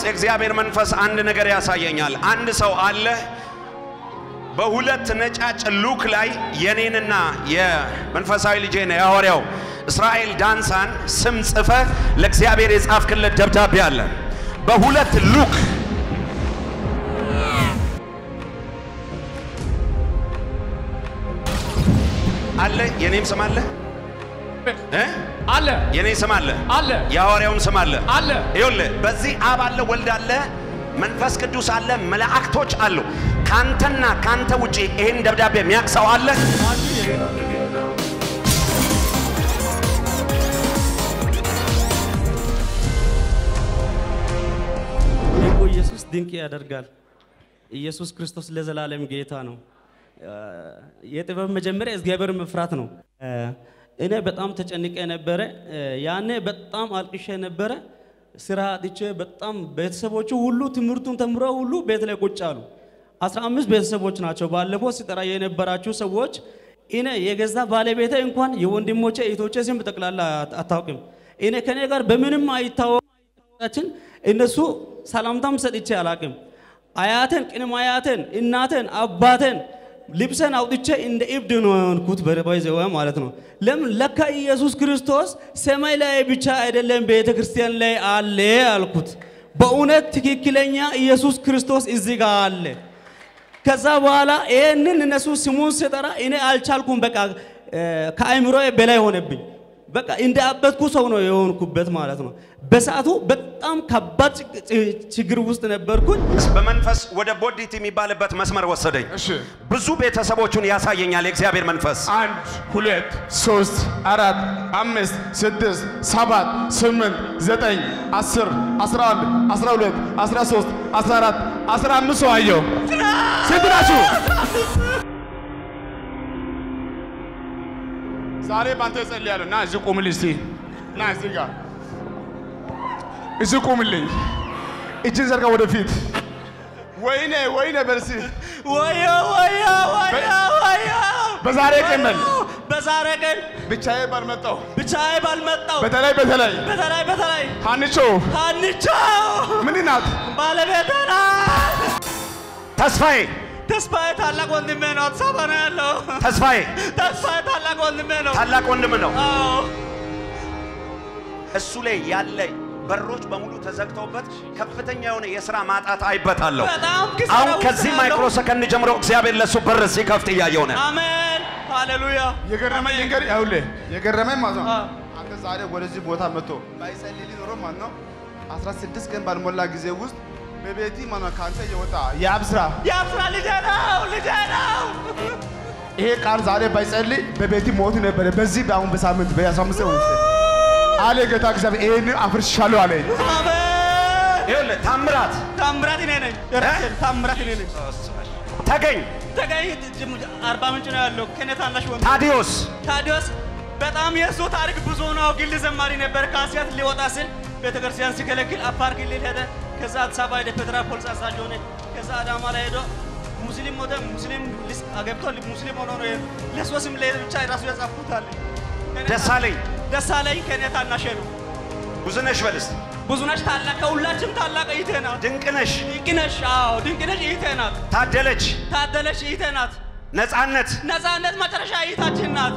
የእግዚአብሔር መንፈስ አንድ ነገር ያሳየኛል። አንድ ሰው አለ በሁለት ነጫጭ ሉክ ላይ የኔንና የመንፈሳዊ ልጄን የሐዋርያው እስራኤል ዳንሳን ስም ጽፈ ለእግዚአብሔር የጻፍክለት ደብዳቤ አለ። በሁለት ሉክ አለ። የኔም ስም አለ እ? አለ የኔ ስም አለ አለ የሐዋርያውም ስም አለ። አለ ይኸውልህ በዚህ አብ አለ፣ ወልድ አለ፣ መንፈስ ቅዱስ አለ፣ መላእክቶች አሉ። ካንተና ካንተ ውጪ ይህን ደብዳቤ የሚያውቅ ሰው አለ? ድንቁ ኢየሱስ ድንቅ ያደርጋል። ኢየሱስ ክርስቶስ ለዘላለም ጌታ ነው። የጥበብ መጀመሪያ እግዚአብሔር መፍራት ነው። እኔ በጣም ተጨንቄ ነበረ። ያኔ በጣም አልቅሼ ነበረ። ስራ አጥቼ በጣም ቤተሰቦቹ ሁሉ ትምህርቱን ተምረው ሁሉ ቤት ላይ ቁጭ አሉ። አስራ አምስት ቤተሰቦች ናቸው። ባለፈው ሲጠራ የነበራችሁ ሰዎች እኔ የገዛ ባለቤቴ እንኳን የወንድሞቼ እህቶቼ ስም ጠቅላላ አታውቅም። እኔ ከኔ ጋር በምንም አይታወቃችን እነሱ ሰላምታም ሰጥቼ አላቅም። አያቴን ቅድመ አያቴን እናቴን አባቴን ልብሰን አውጥቼ እንደ እብድ ነው የሆንኩት በባይዘዋ ማለት ነው። ለምን ለካ ኢየሱስ ክርስቶስ ሰማይ ላይ ብቻ አይደለም ቤተ ክርስቲያን ላይ አለ አልኩት። በእውነት ትክክለኛ ኢየሱስ ክርስቶስ እዚህ ጋር አለ። ከዛ በኋላ ይህንን እነሱ ስሙን ስጠራ እኔ አልቻልኩም። በቃ ከአእምሮ በላይ ሆነብኝ። በቃ እንደ አበትኩ ሰው ነው የሆንኩበት ማለት ነው። በሰዓቱ በጣም ከባድ ችግር ውስጥ ነበርኩኝ። በመንፈስ ወደ ቦዲት የሚባልበት መስመር ወሰደኝ። እሺ ብዙ ቤተሰቦቹን ያሳየኛል የእግዚአብሔር መንፈስ። አንድ ሁለት ሶስት አራት አምስት ስድስት ሰባት ስምንት ዘጠኝ አስር አስራ አንድ አስራ ሁለት አስራ ሶስት አስራ አራት አስራ አምስት ሰው አየሁ። ስንት ናችሁ? ዛሬ ባንተ እጸልያለሁ። ና እዚህ ቁምልኝ እስቲ ና እዚህ ጋር እዚህ ቁምልኝ። እጅን ዘርጋ ወደፊት። ወይኔ ወይኔ በርሲ ወዮ ወዮ ወዮ ወዮ በዛሬ ቀን በል በዛሬ ቀን ብቻዬ ባልመጣሁ ብቻዬ ባልመጣው በተለይ በተለይ በተለይ በተለይ ሀንቾ አንቻው ምን ናት? ባለቤቴ ናት። ተስፋዬ ተስፋዬ ታላቅ ወንድሜ ነው። አዲስ አበባ ነው ያለው። ተስፋዬ ተስፋዬ ታላቅ ወንድሜ ነው። ታላቅ ወንድም ነው። አዎ እሱ ላይ ያለ በሮች በሙሉ ተዘግተውበት ከፍተኛ የሆነ የስራ ማጣት አይበታለሁ። በጣም ኪሳራ አሁን ውስጥ ከዚህ ነው ማይክሮ ያለው። ሰከንድ ጀምሮ እግዚአብሔር ለሱ በር ሲከፍት እያየው ነው። አሜን ሃሌሉያ። የገረመኝ እንገር ይኸውልህ የገረመኝ ማለት ነው አ። አንተ ዛሬ ወደዚህ ቦታ መጥቶ ባይጸልይ ኖሮ ማለት ነው 16 ቀን ባልሞላ ጊዜ ውስጥ በቤቲ ማለት ነው ከአንተ የወጣ የአብ ስራ ያፍራ ልጄ ነው ልጄ ነው። ይሄ ቃል ዛሬ ባይጸልይ በቤቲ ሞት ነበረ። በዚህ በአሁን በሳምንት በ15 ቀን ውስጥ አለ ጌታ እግዚአብሔር ይሄን አፍርሻለሁ አለ። አሜን ይኸውልህ ታምራት ታምራት እኔ ነኝ። ራሴን ታምራት እኔ ነኝ። ተገኝ፣ ተገኝ አርባ ምንጭ ነው ያለው። ከኔ ታናሽ ወንድ ታዲዮስ ታዲዮስ በጣም የእሱ ታሪክ ብዙ ነው። ግል ዘማሪ ነበር። ከአስያት ሊወጣ ስል ቤተክርስቲያን ሲከለክል አፋር ክልል ሄደ። ከዛ አዲስ አበባ ሄደ። ፌዴራል ፖሊስ አዛዥ ሆነ። ከዛ አዳማ ላይ ሄዶ ሙስሊም ሞተ። ሙስሊም ሊስ- አገብቶ ሙስሊም ሆኖ ነው የሄደው። ለእሱ ስም ላይ ብቻ ራሱ ያጻፍኩታል። ደሳለኝ፣ ደሳለኝ ከኔ ታናሽ ነው። ብዙነሽ በልስ፣ ብዙነሽ ታላቅ ከሁላችንም ታላቅ እህቴ ናት። ድንቅነሽ፣ ድንቅነሽ አዎ ድንቅነሽ እህቴ ናት። ታደለች፣ ታደለች እህቴ ናት። ነፃነት፣ ነፃነት መጨረሻ እህታችን ናት።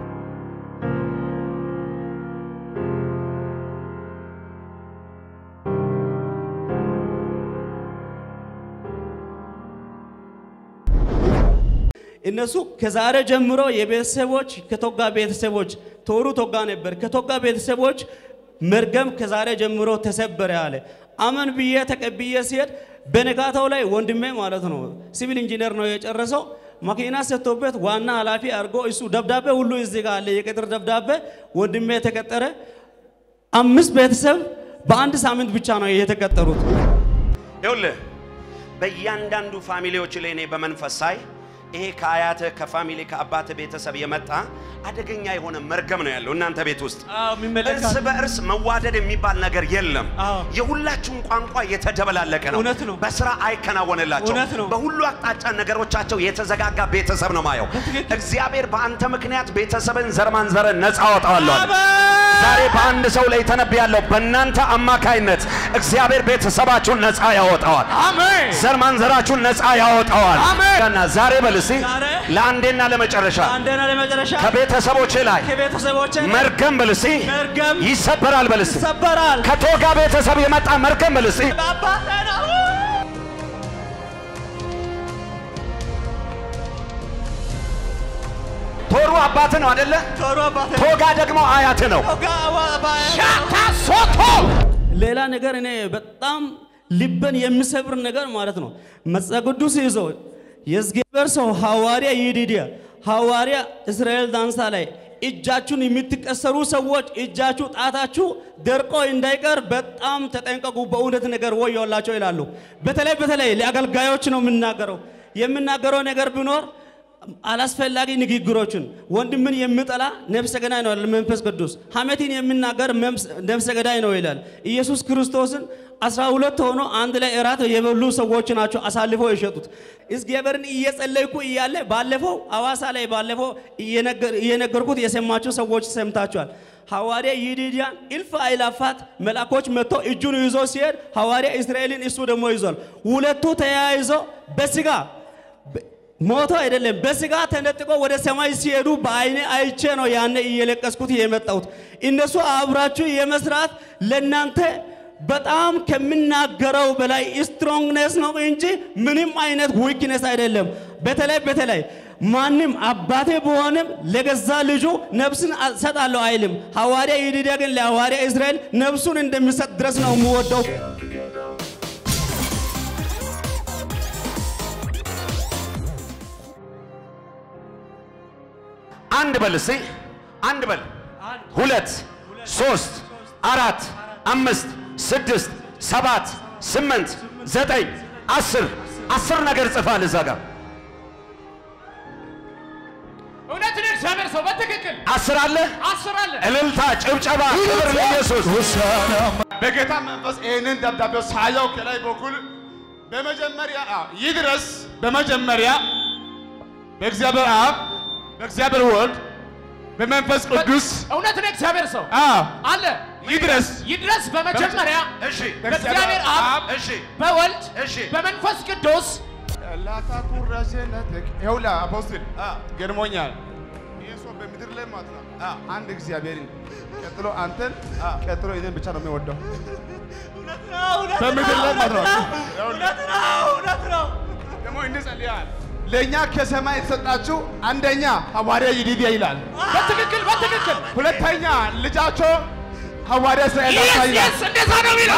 እነሱ ከዛሬ ጀምሮ የቤተሰቦች ከቶጋ ቤተሰቦች ቶሩ ቶጋ ነበር። ከቶጋ ቤተሰቦች መርገም ከዛሬ ጀምሮ ተሰበረ አለ። አመን ብዬ ተቀብዬ ሲሄድ በነጋታው ላይ ወንድሜ ማለት ነው ሲቪል ኢንጂነር ነው የጨረሰው። መኪና ሰጥቶበት ዋና ኃላፊ አድርጎ እሱ ደብዳቤ ሁሉ እዚህ ጋር አለ፣ የቅጥር ደብዳቤ። ወንድሜ ተቀጠረ። አምስት ቤተሰብ በአንድ ሳምንት ብቻ ነው የተቀጠሩት። ይኸውልህ በእያንዳንዱ ፋሚሊዎች ላይ እኔ በመንፈስ ሳይ ይሄ ከአያትህ ከፋሚሊ ከአባትህ ቤተሰብ የመጣ አደገኛ የሆነ መርገም ነው ያለው እናንተ ቤት ውስጥ። አዎ የሚመለከት እርስ በእርስ መዋደድ የሚባል ነገር የለም። አዎ። የሁላችሁም ቋንቋ የተደበላለቀ ነው። እውነት ነው። በስራ አይከናወንላቸው። እውነት ነው። በሁሉ አቅጣጫ ነገሮቻቸው የተዘጋጋ ቤተሰብ ነው ማየው። በትክክል። እግዚአብሔር በአንተ ምክንያት ቤተሰብን ዘር ማንዘርን ነፃ አወጣዋለሁ አለ። አሜን። ዛሬ በአንድ ሰው ላይ ተነብያለሁ። በእናንተ አማካይነት እግዚአብሔር ቤተሰባችሁን ነፃ ያወጣዋል። አሜን ዘር ማንዘራችሁን ነፃ ያወጣዋል። አሜን። ገና ዛሬ በል እስቲ ዛሬ ለአንዴና ለመጨረሻ አንደና ለመጨረሻ ከቤተሰቦች ላይ ከቤተሰቦቼ ላይ መርገም በል እስቲ መርገም ይሰበራል በል እስቲ ይሰበራል። ከቶጋ ቤተሰብ የመጣ መርገም በል እስቲ በአባቴ ነው። ቶሩ አባት ነው አደለ? ቶሎ አባቴ ነው። ቶጋ ደግሞ አያት ነው። ቶጋ አባቴ ነው። ሻካሶቶ ሌላ ነገር እኔ በጣም ልብን የሚሰብር ነገር ማለት ነው። መጽሐፍ ቅዱስ ይዞ የእግዚአብሔር ሰው ሐዋርያ ይዲድያ ሐዋርያ እስራኤል ዳንሳ ላይ እጃችሁን የምትቀሰሩ ሰዎች እጃችሁ ጣታችሁ ደርቆ እንዳይቀር በጣም ተጠንቀቁ፣ በእውነት ነገር ወዮላቸው ይላሉ። በተለይ በተለይ ለአገልጋዮች ነው የምናገረው። የምናገረው ነገር ቢኖር አላስፈላጊ ንግግሮችን ወንድምን የሚጠላ ነፍሰ ገዳይ ነው ይላል መንፈስ ቅዱስ። ሐሜትን የሚናገር መምስ- ነፍሰ ገዳይ ነው ይላል ኢየሱስ ክርስቶስን። አስራ ሁለት ሆኖ አንድ ላይ እራት የበሉ ሰዎች ናቸው አሳልፈው የሸጡት። እግዚአብሔርን እየጸለይኩ እያለ ባለፈው አዋሳ ላይ ባለፈው እየነገር- እየነገርኩት የሰማችሁ ሰዎች ሰምታችኋል። ሐዋርያ ይዲድያን እልፍ አእላፋት መልአኮች መጥቶ እጁን ይዞ ሲሄድ ሐዋርያ እስራኤልን እሱ ደግሞ ይዟል። ሁለቱ ተያይዞ በስጋ ሞቶ አይደለም በስጋ ተነጥቆ ወደ ሰማይ ሲሄዱ በአይኔ አይቼ ነው ያኔ እየለቀስኩት የመጣሁት። እነሱ አብራችሁ የመስራት ለናንተ በጣም ከምናገረው በላይ ስትሮንግነስ ነው እንጂ ምንም አይነት ዊክነስ አይደለም። በተለይ በተለይ ማንም አባቴ በሆንም ለገዛ ልጁ ነፍስን እሰጣለሁ አይልም። ሐዋርያ ይዲድያ ግን ለሐዋርያ እስራኤል ነፍሱን እንደሚሰጥ ድረስ ነው የምወደው። አንድ በል እስቲ አንድ በል ሁለት ሶስት አራት አምስት ስድስት ሰባት ስምንት ዘጠኝ አስር አስር ነገር ጽፋል እዛ ጋር እውነት ነው። እግዚአብሔር ሰው በትክክል አስር አለ አስር አለ። እልልታ ጭብጨባ ክብር ለኢየሱስ በጌታ መንፈስ ይህንን ደብዳቤው ሳየው ከላይ በኩል በመጀመሪያ አ፣ ይድረስ በመጀመሪያ በእግዚአብሔር አብ በእግዚአብሔር ወልድ በመንፈስ ቅዱስ እውነት ነው። እግዚአብሔር ሰው አ፣ አለ ይድረስ ይድረስ በመጀመሪያ እሺ በእግዚአብሔር አብ እሺ በወልድ እሺ በመንፈስ ቅዱስ ላታኩራሴነትክ ይኸውልህ አፖስትል ገርሞኛል። ይህ ሰው በምድር ላይ ማለት ነው አንድ እግዚአብሔርን ቀጥሎ አንተን ቀጥሎ እኔን ብቻ ነው የሚወደው በምድር ላይ ማለት ነው። ደግሞ እንዲህ ጸልያል። ለእኛ ከሰማይ የተሰጣችሁ አንደኛ ሐዋርያ ይዲድያ ይላል። በትክክል በትክክል ሁለተኛ ልጃቸው ሐዋርያ እስራኤል ዳንሳ ኢየስ ይላል። ኢየስ እንደዛ ነው የሚለው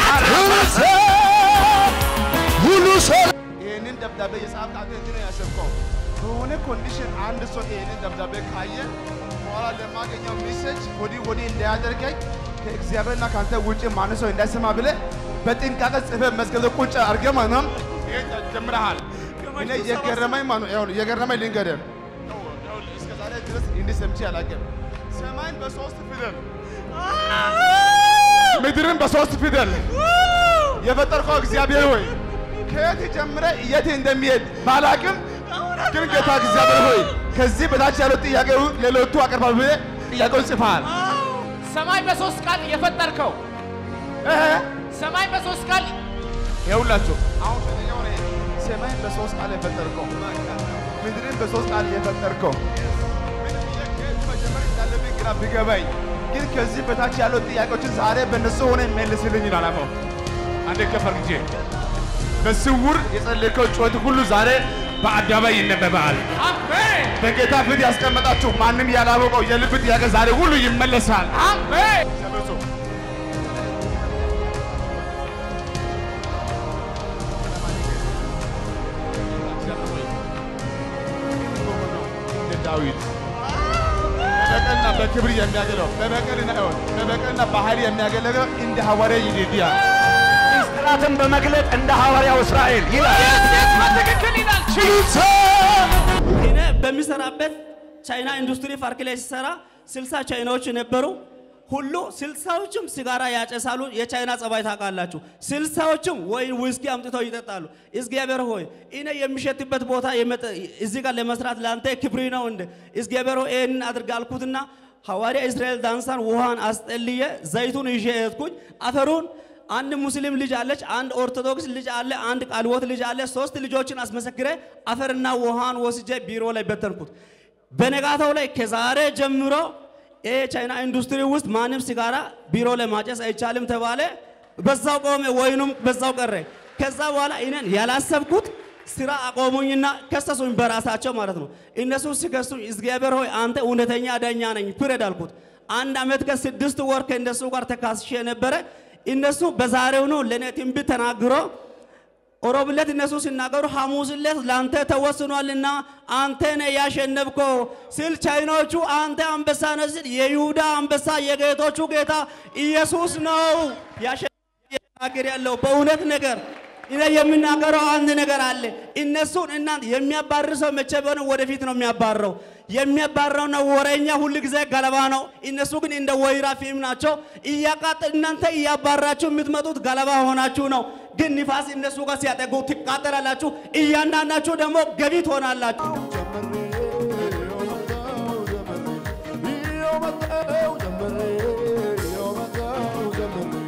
ይህንን ደብዳቤ የጻፍክ አንተ እንዲህ ነው ያሰብከው። በሆነ ኮንዲሽን አንድ ሰው ይህንን ደብዳቤ ካየ በኋላ ለማገኘው ሜሴጅ ወዲህ ወዲህ እንዳያደርገኝ ከእግዚአብሔርና ከአንተ ውጭ ማንም ሰው እንዳይሰማ ብለህ በጥንቃቄ ጽፈህ መዝገብ ላይ ቁጭ አድርገህ ማለት ነው ይሄን ጀምረሃል። እኔ የገረመኝ ማለት ነው ይኸውልህ የገረመኝ ልንገርህ ይኸውልህ እስከ ዛሬ ድረስ እንዲህ ሰምቼ አላውቅም። ሰማይን በሶስት ፊደል ምድርን በሶስት ፊደል የፈጠርከው እግዚአብሔር ሆይ ከየት ጀምረ የት እንደሚሄድ ባላቅም ግን ጌታ እግዚአብሔር ሆይ ከዚህ በታች ያለው ጥያቄ ሌሎቹ አቀርባል ብለህ ጥያቄውን ጽፈሃል። ሰማይ በሶስት ቃል የፈጠርከው እህ ሰማይ በሶስት ቃል ይኸውላችሁ አሁን ፈተኛው ነው። ሰማይን በሶስት ቃል የፈጠርከው ምድርን በሶስት ቃል የፈጠርከው ምን ብዬ ከየት መጀመር እንዳለብኝ ግራ ቢገባኝ ግን ከዚህ በታች ያለው ጥያቄዎችን ዛሬ በእነሱ ሆነ መልስልኝ ይላል። አሞ አንዴ ከፈር ጊዜ በስውር የጸለይከው ጩኸት ሁሉ ዛሬ በአደባባይ ይነበባል። አሜን በጌታ ፊት ያስቀመጣችሁ ማንም ያላወቀው የልብ ጥያቄ ዛሬ ሁሉ ይመለሳል። አሜን ተመልሶ እንደ ዳዊት በበቀልና በክብር የሚያገለው በበቀልና ይሆን በበቀልና በኃይል የሚያገለግለው እንደ ሐዋርያ ይዲድያ ብድራትን በመግለጥ እንደ ሐዋርያው እስራኤል ይላል። በትክክል ይላል። እኔ በሚሰራበት ቻይና ኢንዱስትሪ ፓርክ ላይ ሲሰራ ስልሳ ቻይናዎች ነበሩ። ሁሉ ስልሳዎችም ሲጋራ ያጨሳሉ። የቻይና ጸባይ ታውቃላችሁ። ስልሳዎችም ወይን ውስኪ አምጥተው ይጠጣሉ። እግዚአብሔር ሆይ እኔ የሚሸትበት ቦታ የመጠ- እዚህ ጋር ለመስራት ለአንተ ክብሪ ነው እንደ እግዚአብሔር ሆይ ይህንን አድርግ አልኩትና ሐዋርያ እስራኤል ዳንሳን ውሃን አስጠልየ ዘይቱን ይዤ ሄድኩኝ። አፈሩን አንድ ሙስሊም ልጅ አለች፣ አንድ ኦርቶዶክስ ልጅ አለ፣ አንድ ቃልዎት ልጅ አለ። ሶስት ልጆችን አስመሰክረ አፈርና ውሃን ወስጄ ቢሮ ላይ በተንኩት። በነጋታው ላይ ከዛሬ ጀምሮ ይሄ ቻይና ኢንዱስትሪ ውስጥ ማንም ሲጋራ ቢሮ ላይ ማጨስ አይቻልም ተባለ። በዛው ቆመ፣ ወይኑም በዛው ቀረ። ከዛ በኋላ እኔን ያላሰብኩት ስራ አቆሙኝና ከሰሱኝ በራሳቸው ማለት ነው። እነሱ ሲከሱኝ እግዚአብሔር ሆይ አንተ እውነተኛ ዳኛ ነኝ ፍረድ አልኩት። አንድ ዓመት ከስድስት ወር ከእነሱ ጋር ተካስሼ ነበረ። እነሱ በዛሬው ነው ለእኔ ትንቢት ተናግሮ ሮብ ዕለት እነሱ ሲናገሩ ሐሙስ ዕለት ለአንተ ተወስኗልና አንተ ነህ ያሸነፍከው ስል ቻይናዎቹ አንተ አንበሳ ነህ ስል የይሁዳ አንበሳ የጌቶቹ ጌታ ኢየሱስ ነው ያሸናገር ያለው በእውነት ነገር እኔ የሚናገረው አንድ ነገር አለ። እነሱን እናንተ የሚያባርር ሰው መቼ ቢሆን ወደፊት ነው የሚያባርረው። የሚያባርረውና ወሬኛ ሁል ጊዜ ገለባ ነው። እነሱ ግን እንደ ወይራ ፊልም ናቸው። እያቃጠ እናንተ እያባራችሁ የምትመጡት ገለባ ሆናችሁ ነው። ግን ንፋስ እነሱ ጋር ሲያጠጉ ትቃጠላላችሁ። እያንዳንዳችሁ ደግሞ ገቢ ትሆናላችሁ።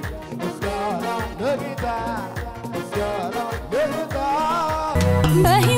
በህይወቴ